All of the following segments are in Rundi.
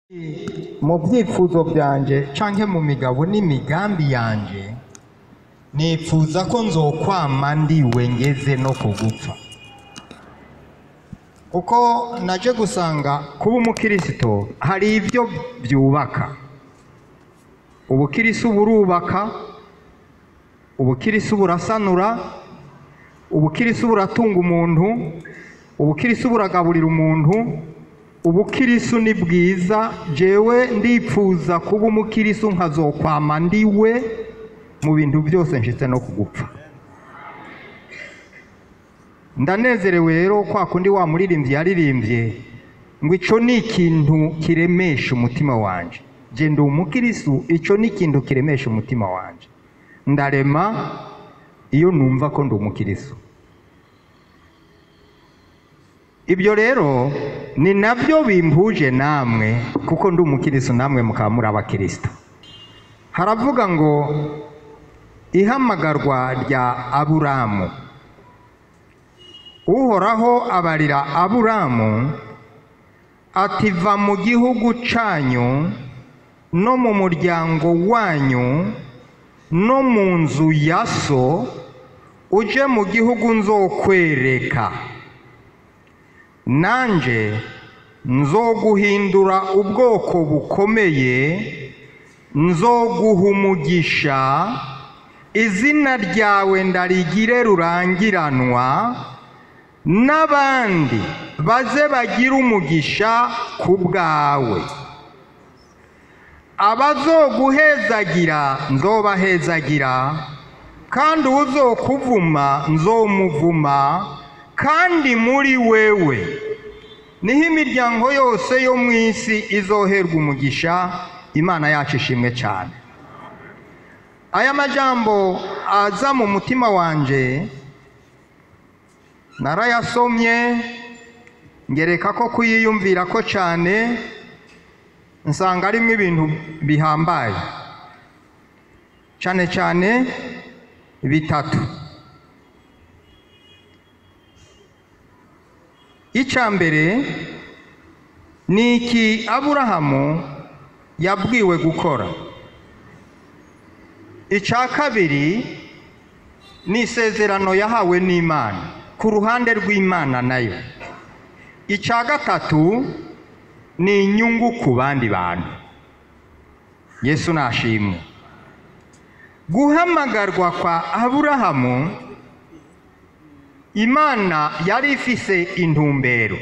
mu byifuzo byanje canke mu migabo n'imigambi yanje nipfuza ko nzokwama ndiwe ngeze no kugupfa kuko naje gusanga kuba umukirisito hari ibyo byubaka ubukirisu burubaka ubukirisu burasanura ubukirisu buratunga umuntu ubukirisu buragaburira umuntu ubukirisu ni bwiza jewe ndipfuza kuba umukirisu nkazokwama ndiwe mu bintu byose nshitse no kugupfa ndanezerewe rero kwa kundi wa muririmbyi yaririmbye ngo ico ni ikintu kiremesha umutima wanje je ndi umukirisu ico ni ikintu kiremesha umutima wanje ndarema iyo numva ko ndi umukirisu ibyo rero ni nabyo bimpuje namwe kuko ndi umukirisu namwe mukaba muri abakristo haravuga ngo ihamagarwa rya aburamu uhoraho abarira aburamu ati va mu gihugu canyu no mu muryango wanyu no mu nzu ya so uje mu gihugu nzokwereka nanje nzoguhindura ubwoko bukomeye nzoguha umugisha izina ryawe ndarigire rurangiranwa n'abandi baze bagire umugisha ku bwawe abazoguhezagira nzobahezagira kandi uzokuvuma nzomuvuma kandi muri wewe niho imiryango yose yo mu isi izoherwa umugisha imana yacu ishimwe cyane aya majambo aza mu mutima wanje narayasomye ngereka ko kuyiyumvira ko cyane nsanga arimo ibintu bihambaye cyane cyane bitatu icya mbere ni iki aburahamu yabwiwe gukora icya kabiri ni isezerano yahawe n'imana ku ruhande rw'imana nayo icya gatatu ni inyungu ku bandi bantu yesu nashimwe guhamagarwa kwa aburahamu imana yari ifise intumbero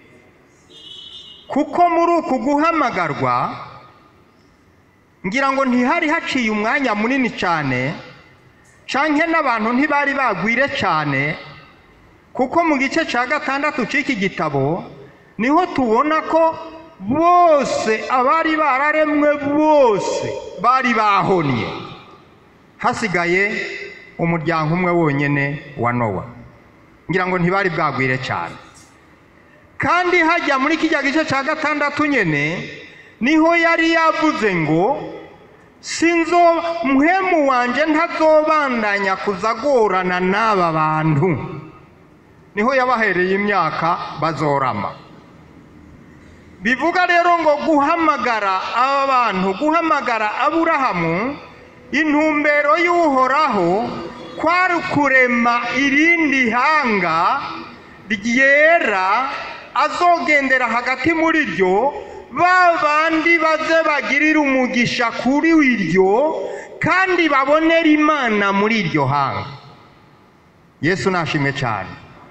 kuko muri uku guhamagarwa ngira ngo ntihari haciye umwanya munini cyane canke n'abantu ntibari bagwire cyane kuko mu gice cya gatandatu cy'iki gitabo niho tubona ko bose abari bararemwe bose bari bahonye hasigaye umuryango umwe wonyine wa nowa ngira ngo ntibari bwagwire cyane kandi hajya muri kijya gice cya gatandatu nyine niho yari yavuze ngo sinzo muhemu wanjye ntazobandanya kuzagorana n'aba bantu niho yabahereye imyaka bazorama bivuga rero ngo guhamagara aba bantu guhamagara aburahamu intumbero y'uhoraho kwari kurema irindi hanga ryera azogendera hagati muri ryo ba bandi baze bagirira umugisha kuri iryo kandi babonera imana muri iryo hanga yesu nashimwe cyane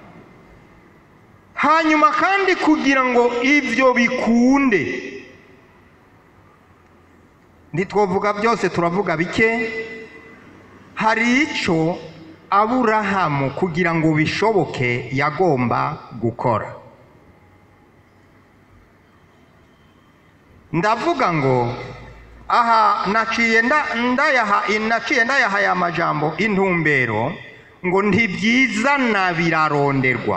hanyuma kandi kugira ngo ibyo bikunde ntitwavuga byose turavuga bike hari icyo aburahamu kugira ngo bishoboke yagomba gukora ndavuga ngo aha naciye ndayaha naciye ndayaha aya majambo intumbero ngo ntibyizana biraronderwa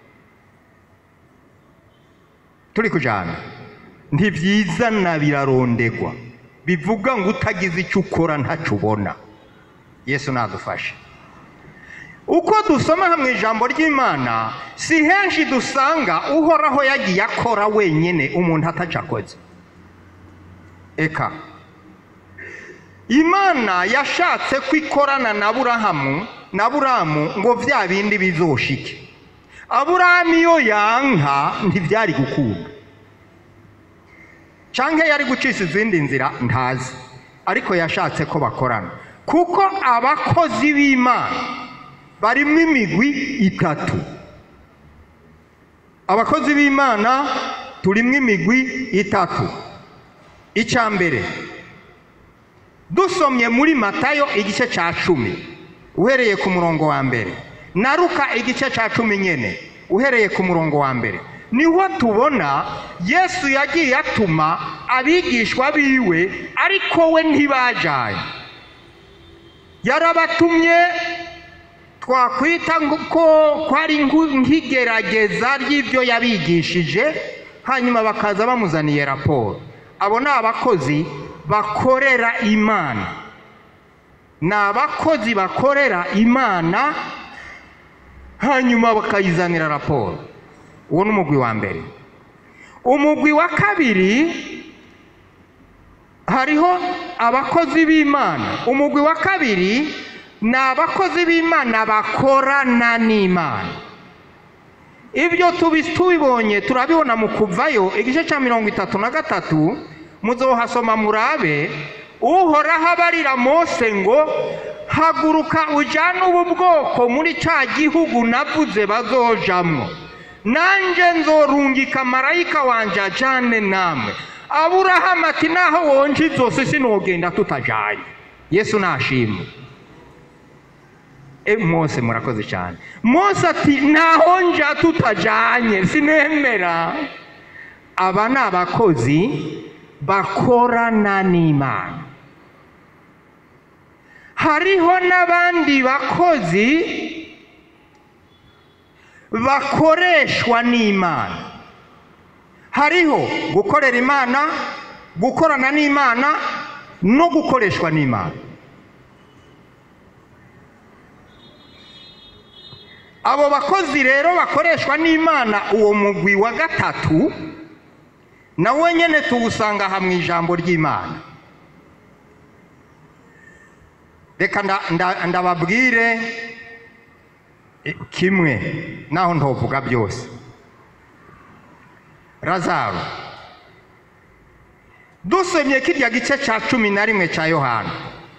turi kujyana ntibyizana biraronderwa bivuga ngo utagize icyo ukora ntacyo ubona yesu nadufashe uko dusoma mu ijambo ry'imana si henshi dusanga uhoraho yagiye akora wenyine umuntu atacakoze eka imana yashatse ko ikorana na burahamu na buramu ngo bya bindi bizoshike aburahamu iyo yanka ntibyari gukunda cyangwa yari gucisha izindi nzira ntazi ariko yashatse ko bakorana kuko abakozi b'imana barimo imigwi itatu abakozi b'imana turimo imigwi itatu icya mbere dusomye muri matayo igice cya cumi uhereye ku murongo wa mbere na ruka igice cya cumi nyine uhereye ku murongo wa mbere niho tubona yesu yagiye atuma abigishwa biwe ariko we ntibajyanye yarabatumye twakwita ko ari nk'igerageza ry'ibyo yabigishije hanyuma bakaza bamuzaniye raporo abo ni abakozi bakorera imana ni abakozi bakorera imana hanyuma bakayizanira raporo uwo ni umugwi wa mbere umugwi wa kabiri hariho abakozi b'imana umugwi wa kabiri ni abakozi b'imana bakorana n'imana ibyo tubibonye turabibona mu kuvayo igice cya mirongo itatu na gatatu muzohasoma murabe uhoraho abarira mose ngo haguruka ujyane ubu bwoko muri cya gihugu navuze bazojamwo nanjye nzorungika marayika wanjye ajyane namwe aburahamu ati naho wonje zose sinogenda tutajyanye yesu nashimwe mose murakoze cyane mose ati naho nja tutajyanye sinemera aba ni abakozi bakorana n'imana hariho n'abandi bakozi bakoreshwa n'imana hariho gukorera imana gukorana n'imana no gukoreshwa n'imana abo bakozi rero bakoreshwa n'imana uwo mugwi wa gatatu nawe nyine tuwusanga aha mu ijambo ry'imana reka ndababwire kimwe naho ntovuga byose razaro dusomye kirya gice cya cumi na rimwe cya yohana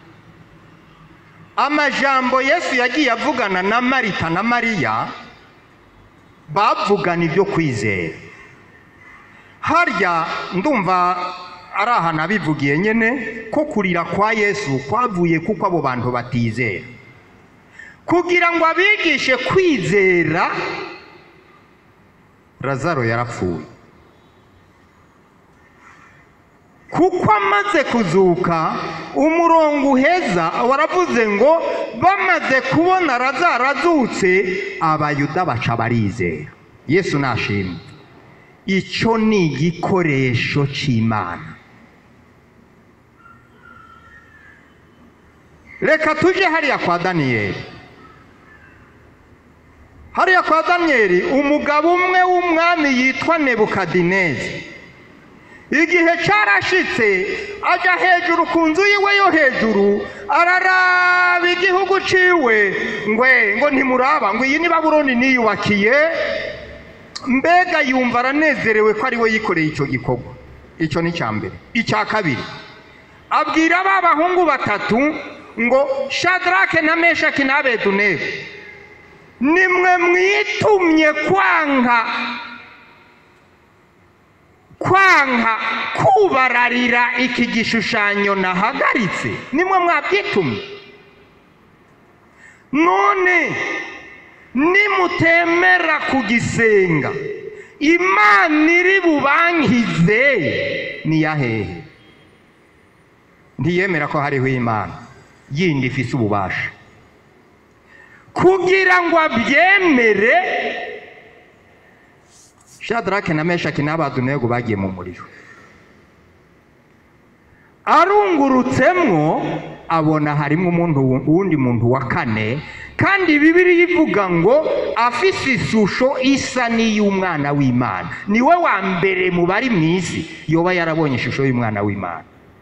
amajambo yesu yagiye avugana na marita na mariya bavugana ibyo kwizera harya ndumva ari ahantu abivugiye nyine ko kurira kwa yesu kwavuye kuko abo bantu batizera kugira ngo abigishe kwizera razaro yarapfuye kuko amaze kuzuka umurongo uheza waravuze ngo bamaze kubona razaro azutse abayuda baca barizera yesu nashimwe icyo ni igikoresho cy'imana reka tujye hariya kwa daniyeli hariya kwa daniyeli umugabo umwe w'umwami yitwa nebukadinezi igihe cyarashitse ajya hejuru ku nzu yiwe yo hejuru araraba igihugu ciwe ngwe ngo ntimuraba ngo iyi ni baburoni niyubakiye mbega yumva aranezerewe ko ari we yikoreye icyo gikorwa icyo ni icya mbere icya kabiri abwira ba bahungu batatu ngo shadarake na meshaki na abedunego nimwe mwitumye kwanga kwanga kubararira iki gishushanyo nahagaritse nimwe mwabyitumye none nimutemera kugisenga imana iri bubankize ni ya hehe ntiyemera ko hariho imana yindi ifise ububasha kugira ngo abyemere shadarake na meshaki n'abadunego bagiye mu muriro arungurutsemwo abona harimo umuntu wundi muntu wa kane kandi bibiri ivuga ngo afise ishusho isa n'iy'umwana w'imana niwe wa mbere mu bari mu isi yoba yarabonye ishusho y'umwana w'imana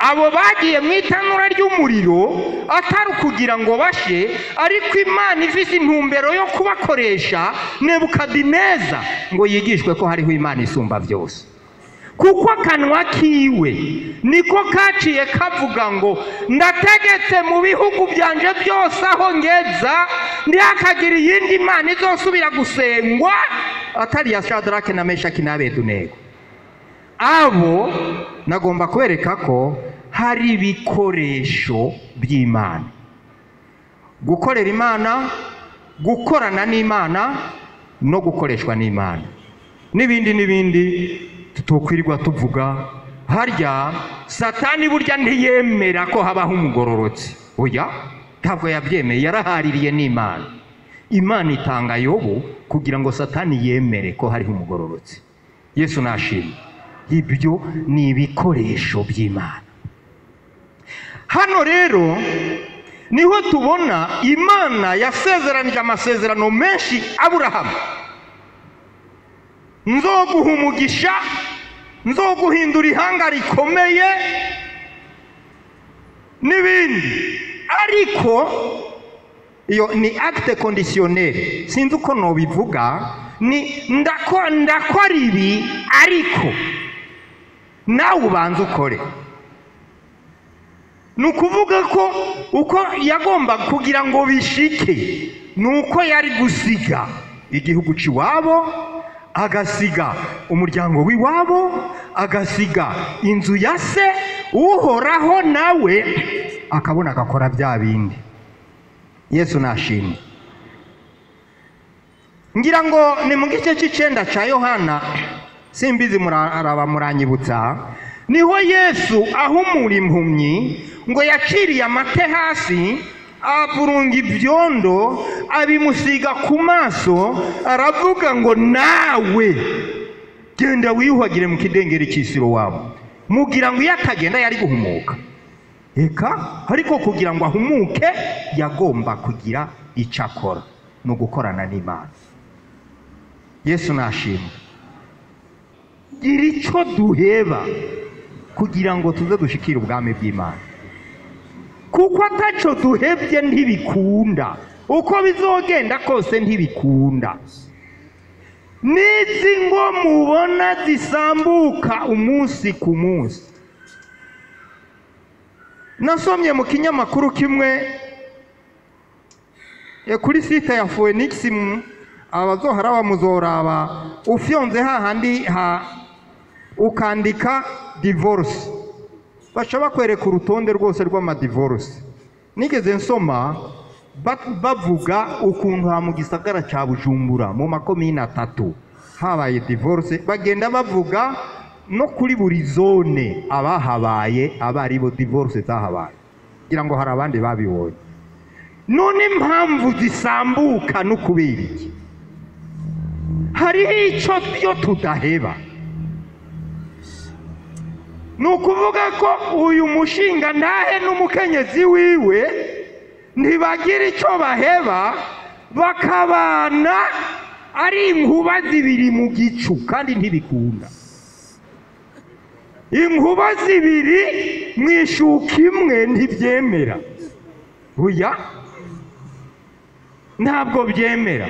abo bagiye mu itanura ry'umuriro atari ukugira ngo bashe ariko imana ifite intumbero yo kubakoresha nebukadineza ngo yigishwe ko hariho imana isumba byose kuko akanwa kiwe niko kaciye kavuga ngo ndategetse mu bihugu byanje byose aho ngeza ntihakagire iyindi mana izosubira gusengwa atari iya shadarake na meshaki na abedunego abo nagomba kwereka ko hari ibikoresho by'imana gukorera imana gukorana n'imana no gukoreshwa n'imana n'ibindi n'ibindi tutokwirirwa tuvuga harya satani burya ntiyemera ko habaho umugororotsi oya ntabwo yabyemeye yarahaririye n'imana imana itanga yobu kugira ngo satani yemere ko hariho umugororotsi yesu nashimye ibyo ni ibikoresho by'imana hano rero niho tubona imana yasezeranije amasezerano menshi aburahamu nzoguha umugisha nzoguhindura ihanga rikomeye n'ibindi ariko iyo ni acte conditionnel sinzi uko nobivuga ni ndako ndakora ibi ariko nawe ubanza ukore ni ukuvuga ko uko yagomba kugira ngo bishike ni uko yari gusiga igihugu cy'iwabo agasiga umuryango w'iwabo agasiga inzu ya se uhoraho nawe akabona agakora bya bindi yesu nashimye ngira ngo ni mu gice cy'icyenda cya yohana simbizi muraraba muranyibutsa niho yesu ahumura impumyi ngo yaciriye amate hasi avurunga ibyondo abimusiga ku maso aravuga ngo nawe genda wiyuhagire mu kidengeri cy'isiro wabo mugira ngo iyo atagenda yari guhumuka reka ariko kugira ngo ahumuke yagomba kugira icyo akora ni ugukorana n'imana yesu nashimwe gira icyo duheba kugira ngo tuze dushikire ubwami bw'imana kuko ataco duhebye ntibikunda uko bizogenda kose ntibikunda n'izi ngo mubona zisambuka umunsi ku munsi nasomye mu kinyamakuru kimwe e, kuri site ya phoenix abazohara bamuzoraba ufyonze hahandi ha ukandika divorce baca bakwereka urutonde rwose rw'amadivorce nigeze nsoma bavuga ukuntu ha mu gisagara cya bujumbura mu makomine atatu habaye divorce bagenda bavuga no kuri buri zone abahabaye aba ari bo divorce zahabaye kugira ngo hari abandi babibonye none impamvu zisambuka no kubera iki hariho icyo byo tudaheba ni ukuvuga ko uyu mushinga ndahe n'umukenyezi wiwe ntibagira icyo baheba bakabana ari inkuba zibiri mu gicu kandi ntibikunda inkuba zibiri mu ishuka imwe ntibyemera buya ntabwo byemera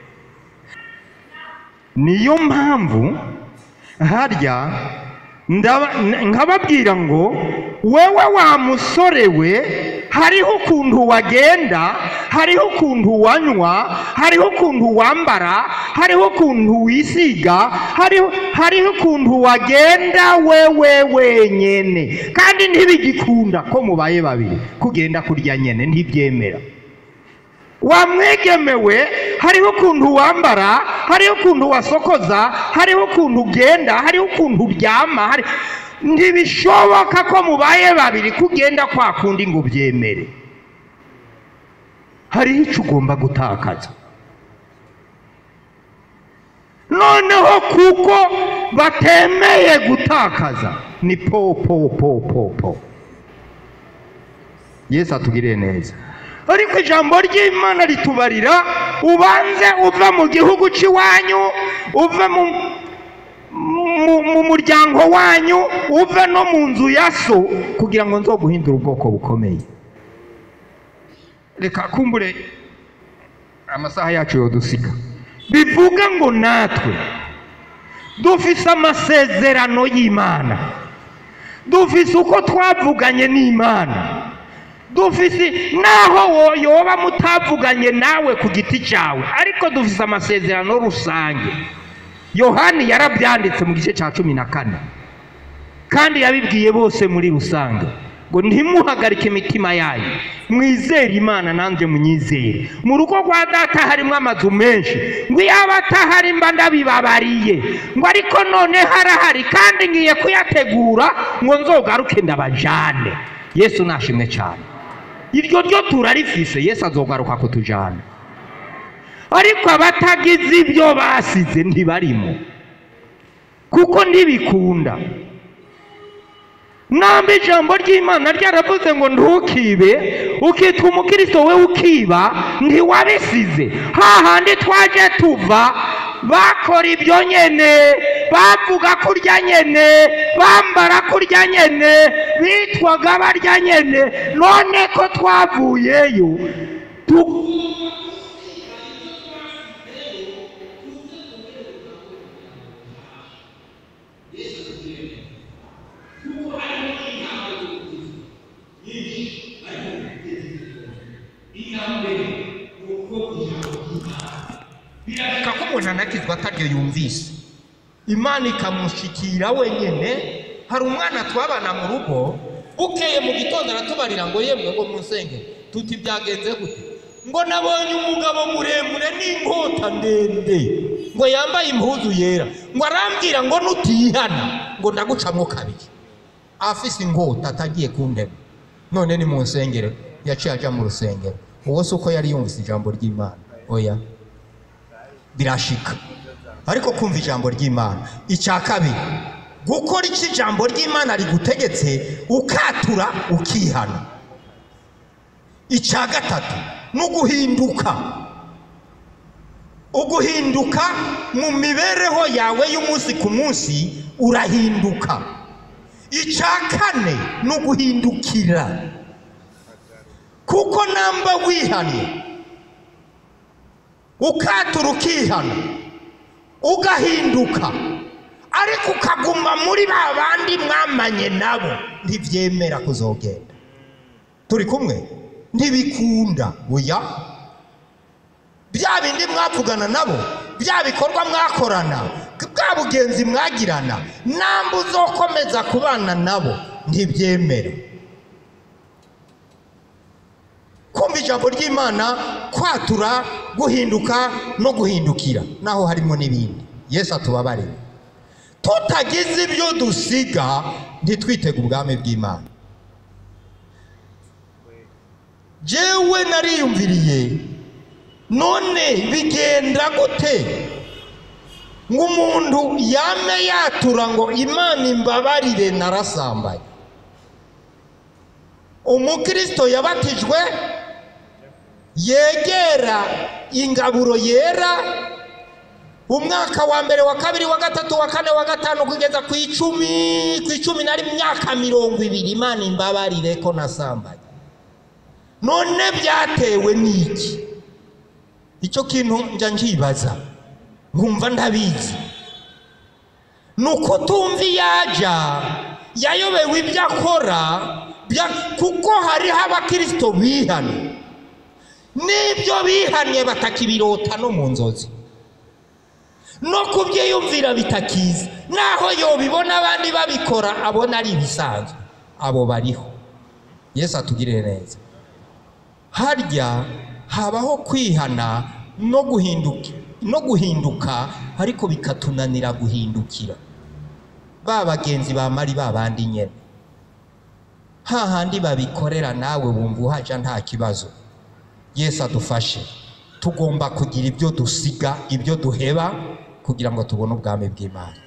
niyo mpamvu harya nkababwira ngo wowe wa musore we hariho ukuntu wagenda hariho ukuntu wanywa hariho ukuntu wambara hariho ukuntu wisiga hariho ukuntu wagenda wewe wenyine kandi ntibigikunda ko mubaye babiri kugenda kurya nyine ntibyemera wamwegemewe hariho ukuntu wambara hariho ukuntu wasokoza hariho ukuntu ugenda hariho ukuntu uryama ntibishoboka ko mubaye babiri kugenda kwa kundi ngo byemere hariho icyo ugomba gutakaza noneho kuko batemeye gutakaza ni po po po po po yesu atugirire neza ariko ijambo ry'imana ritubarira ubanze uva mu gihugu cy'iwanyu uve mu- mu muryango wanyu uve no mu nzu ya so kugira ngo nzoguhindure ubwoko bukomeye reka kumbure amasaha yacu yodusiga bivuga ngo natwe dufise amasezerano y'imana dufise uko twavuganye n'imana dufise naho wo- yoba mutavuganye nawe ku giti cyawe ariko dufise amasezerano rusange yohani yarabyanditse mu gice cya cumi na kane kandi yabibwiye bose muri rusange ngo ntimuhagarike imitima yanyu mwizere imana nanjye munyizere mu rugo rwa data harimo amazu menshi ngo iyo aba atahari mba ndabibabariye ngo ariko none harahari kandi ngiye kuyategura ngo nzogaruke ndabajane yesu nashimwe cyane iryo ryo turarifise yesu azogaruka kutujana ariko abatagize ibyo basize ntibarimo kuko ntibikunda namba ijambo ry'imana ryaravuze ngo ntukibe ukitwa umukristo we ukiba ntiwabisize hahandi twaje tuva bakora ibyo nyene bavuga kurya nyene bambara kurya nyene bitwaga barya nyene none ko twavuyeyo tu- birashika ko umuntu anakizwa ataryo yumvise imana ikamushikira wenyine hari umwana twabana mu rugo bukeye mu gitondo aratubarira ngo yemwe ngo musenge tuti byagenze gute ngo nabonye umugabo muremure n'inkota ndende ngo yambaye impuzu yera ngo arambwira ngo nutihana ngo ndagucamo kabiri afise inkota atagiye kundema none ni mu nsengero yaciye aja mu rusengero uwo si uko yari yumvise ijambo ry'imana oya birashika ariko kumva ijambo ry'imana icya kabiri gukora icyo ijambo ry'imana rigutegetse ukatura ukihana icya gatatu ni uguhinduka uguhinduka mu mibereho yawe y'umunsi ku munsi urahinduka icya kane ni uguhindukira kuko namba wihanye ukatura ukihana ugahinduka ariko ukaguma muri ba bandi mwamanye nabo ntibyemera kuzogenda turi kumwe ntibikunda oya bya bindi mwavugana nabo bya bikorwa mwakorana bwa bugenzi mwagirana namba uzokomeza kubana nabo ntibyemera kumva ijambo ry'imana kwatura guhinduka no guhindukira naho harimo n'ibindi yesu atubabarire tutagize ibyo dusiga ntitwitege ubwami bw'imana jewe nariyumviriye none bigenda gute ngo umuntu yame yatura ngo imana imbabarire narasambaye umukristo yabatijwe yegera ingaburo yera umwaka wa mbere wa kabiri wa gatatu wa kane wa gatanu kugeza ku icumi ku icumi nari myaka mirongo ibiri imana imbabarire ko nasambaye none byatewe n'iki icyo kintu njya nkibaza nkumva ndabizi ni uko tumva iyaja yayobewe ibyo akora bya- kuko hariho abakirisito bihana n'ibyo bihanye batakibirota no mu nzozi no kubyiyumvira bitakiza naho yobibona abandi babikora abona ari ibisanzwe abo bariho yesu atugirire neza harya habaho kwihana no guhinduka no guhinduka ariko bikatunanira guhindukira ba bagenzi ba mari ba bandi nyene hahandi babikorera nawe wumva uhaja nta kibazo yesu adufashe tugomba kugira ibyo dusiga ibyo duheba kugira ngo tubone ubwami bw'imana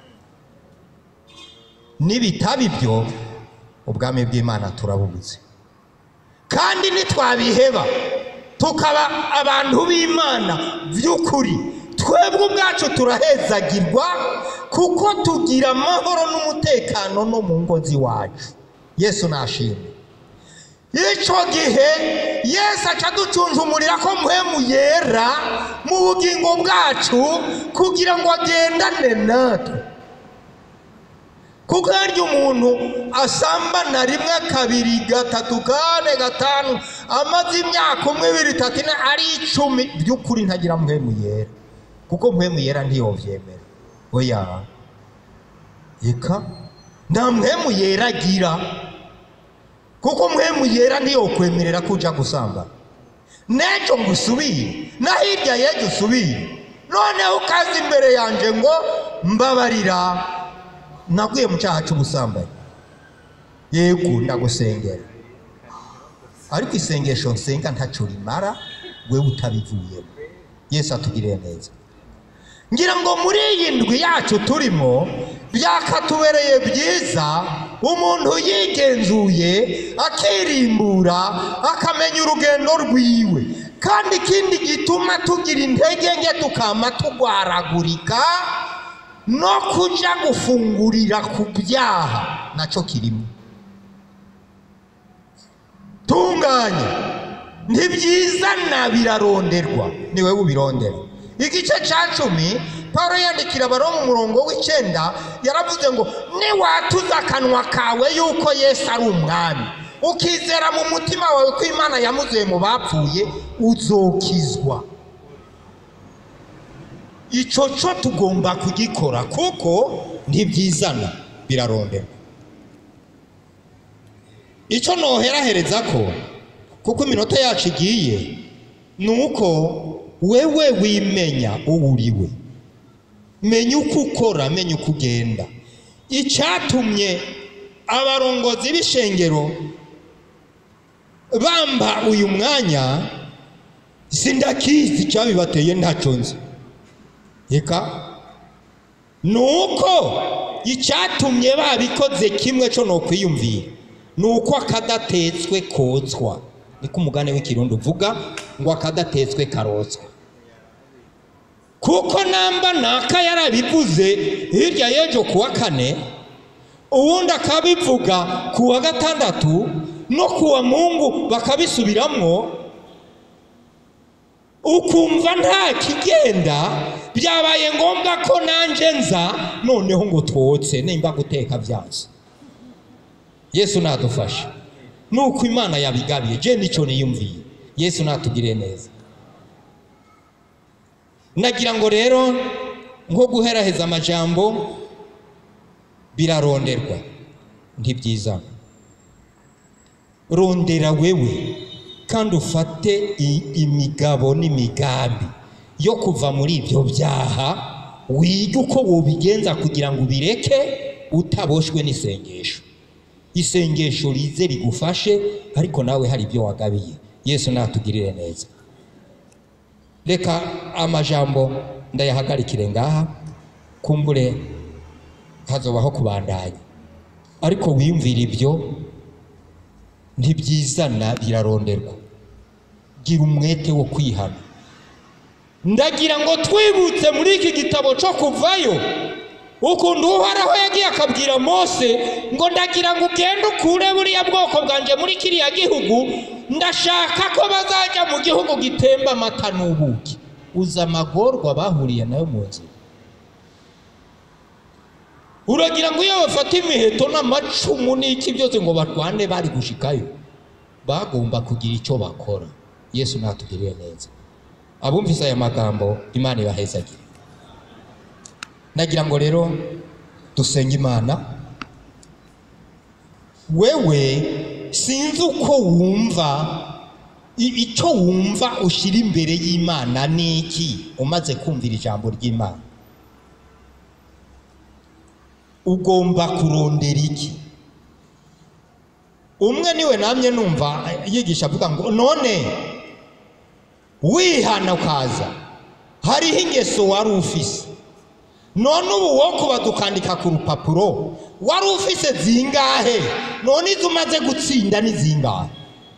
nibitaba ibyo ubwami bw'imana turabubuze kandi nitwabiheba tukaba abantu b'imana by'ukuri twebwe ubwacu turahezagirwa kuko tugira amahoro n'umutekano no mu ngo z'iwacu yesu nashimwe icyo gihe yesu aca aducunjumurira ko muhemu yera mu bugingo bwacu kugira ngo agendane natwe kuko harya umuntu asambana rimwe kabiri gatatu kane gatanu amaze imyaka umwe ibiri itatu ine ari icumi by'ukuri ntagira muhemu yera kuko muhemu yera ntiyobyemera oya reka nta muhemu yera agira kuko muhemu yera ntiyokwemerera ko ujya gusambana n'ejo ngo usubire na hirya y'ejo usubire noneho ukaza imbere yanjye ngo mbabarira naguye mu cyaha cy'ubusambanyi yego ndagusengera ariko isengesho nsenga ntacyo rimara we utabivuyemo yesu atugiriye neza ngira ngo muri iyi ndwi yacu turimo byakatubereye byiza umuntu yigenzuye akirimbura akamenya urugendo rwiwe kandi ikindi gituma tugira intege nke tukama tugwaragurika no kujya gufungurira ku byaha nacyo kirimo tunganya ntibyizana biraronderwa ni wowe ubirondera igice cya cumi paul yandikira abaro mu murongo w'icyenda yaravuze ngo niwatuza akanwa kawe yuko yesu ari umwami ukizera mu mutima wawe ko imana yamuzuye mu bapfuye uzokizwa icyo cyo tugomba kugikora kuko ntibyizana biraronderwa icyo noherahereza ko kuko iminota yacu igiye ni uko wewe wimenya uwo uriwe menya uko ukora menya uko ugenda icyatumye abarongozi b'ishengero bamba uyu mwanya sindakizi icyabibateye ntacyo nzi reka ni uko icyatumye babikoze kimwe cyo ni ukwiyumvira ni uko akadatetswe kotswa niko umugani w'ikirundi uvuga ngo akadatetswe karotswa kuko namba naka yarabivuze hirya y'ejo ku wa kane ubundi akabivuga ku wa gatandatu no ku wa mungu bakabisubiramwo ukumva nta kigenda byabaye ngombwa ko nanjye nza noneho ngo twotse nimba guteka byanze yesu nadufashe nuko imana yabigabiye je nicyo niyumviye yesu natugire neza nagira ngo rero nko guheraheza amajambo biraronderwa ntibyizana rondera wewe kandi ufate imigabo n'imigambi yo kuva muri ibyo byaha wige uko wobigenza kugira ngo ubireke utaboshwe n'isengesho isengesho rize rigufashe ariko nawe hari ibyo wagabiye yesu natugirire neza reka amajambo ndayahagarikire ngaha kumbure hazobaho kubandanya ariko wiyumvira ibyo ntibyizana biraronderwa gira umwete wo kwihana ndagira ngo twibutse muri iki gitabo cyo kuvayo ukuntu uhoraho yagiye akabwira mose ngo ndagira ngo ugende ukure buriya bwoko bwanjye muri kiriya gihugu ndashaka ko bazajya mu gihugu gitemba amata n'ubuki uza amagorwa bahuriye nayo mu nzira uragira ngo iyo bafata imiheto n'amacumu n'iki byose ngo barwane bari gushikayo bagomba kugira icyo bakora yesu natugiriye neza abumvise aya magambo imana ibahezagire nagira ngo rero dusenge imana wewe sinzi uko wumva icyo wumva ushyira imbere y'imana ni iki umaze kumvira ijambo ry'imana ugomba kurondera iki umwe niwe namye numva yigisha avuga ngo none wihana ukaza hariho ingeso wari ufise none ubu wo kuba dukandika ku rupapuro wari ufise zingahe none izo umaze gutsinda ni zingahe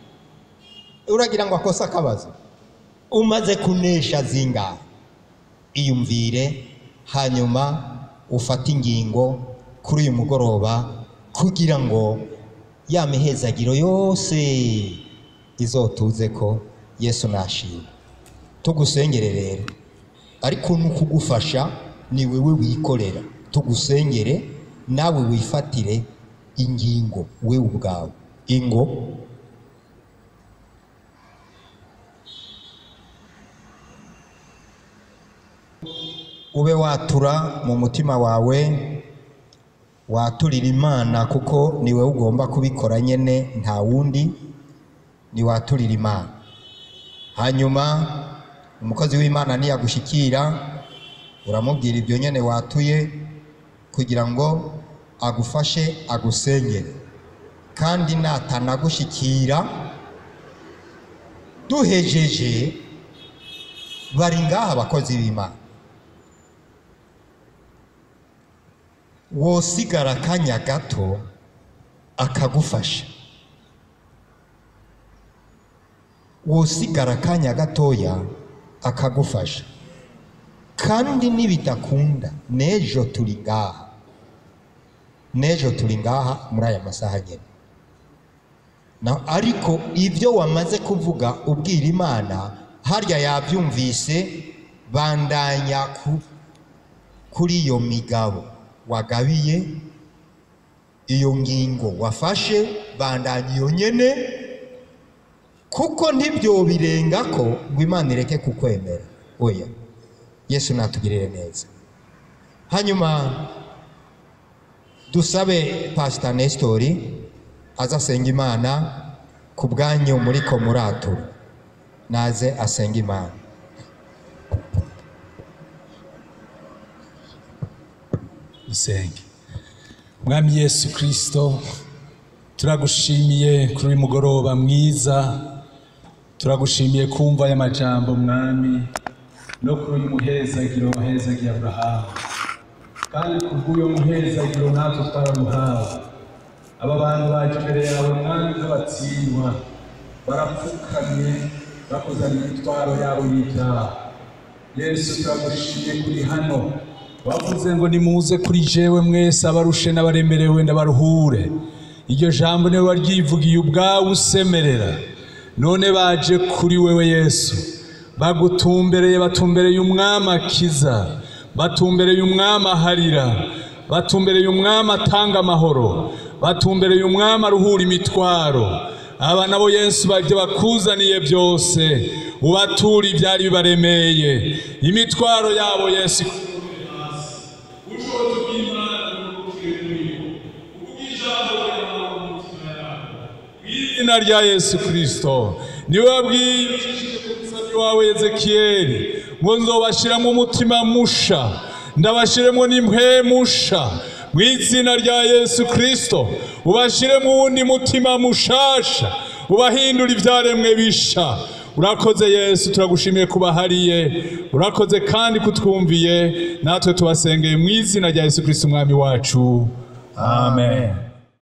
uragira ngo akose akabazo umaze kunesha zingahe iyumvire hanyuma ufate ingingo kuri uyu mugoroba kugira ngo ya mihezagiro yose izotuze ko yesu nashima tugusengere rero ariko ni ukugufasha ni wewe wikorera tugusengere nawe wifatire ingingo wewe ubwawe ingo ube watura mu mutima wawe waturira imana kuko ni wowe ugomba kubikora nyine nta wundi ni waturira imana hanyuma umukozi w'imana niyagushyikira uramubwira ibyo nyine watuye kugira ngo agufashe agusengere kandi natanagushyikira duhejeje bari ngaha abakozi b'imana wosigara akanya gato akagufasha wosigara akanya gatoya akagufasha kandi nibidakunda n'ejo turi ngaha n'ejo turi ngaha muri aya masaha nyine na ariko ibyo wamaze kuvuga ubwira imana harya yabyumvise bandanya ku, kuri iyo migabo wagabiye iyo ngingo wafashe bandanya iyo nyene kuko ntibyo birenga ko ngo imana ireke kukwemera oya yesu natugirire neza hanyuma dusabe pasita nesitori aze asenga imana ku bwanyu muri ko muratura naze asenga imana dusenge mwami yesu kirisito turagushimiye kuri uyu mugoroba mwiza turagushimiye kumva aya majambo mwami no kuri uyu muhezagiro wahezagiye aburahamu kandi kubw'uyu muhezagiro natwe twaramuhawe aba bantu baje imbere yawe mwami nk'abatsindwa barapfukamye bakuzana imitwaro yabo y'ibyaha yesu turagushimiye kuri hano wavuze ngo nimuze kuri jewe mwese abarushe n'abaremerewe ndabaruhure iryo jambo niwe waryivugiye ubwawe usemerera none baje kuri wewe yesu bagutumbereye batumbereye umwami akiza batumbereye umwami aharira batumbereye umwami atanga amahoro batumbereye umwami aruhura imitwaro aba nabo yesu bajya bakuzaniye byose ubatura ibyari bibaremeye imitwaro yabo yesu izina rya yesu kirisito niwe wabwiye umusazi wawe ezekiyeli ngo nzobashyiramo umutima musha ndabashyiremo n'impwemusha mu izina rya yesu kirisito ubashyiremo uwundi mutima mushasha ubahindura ibyaremwe bisha urakoze yesu turagushimiye kubahariye urakoze kandi kutwumviye natwe tubasengeye mu izina rya yesu kirisito umwami wacu amen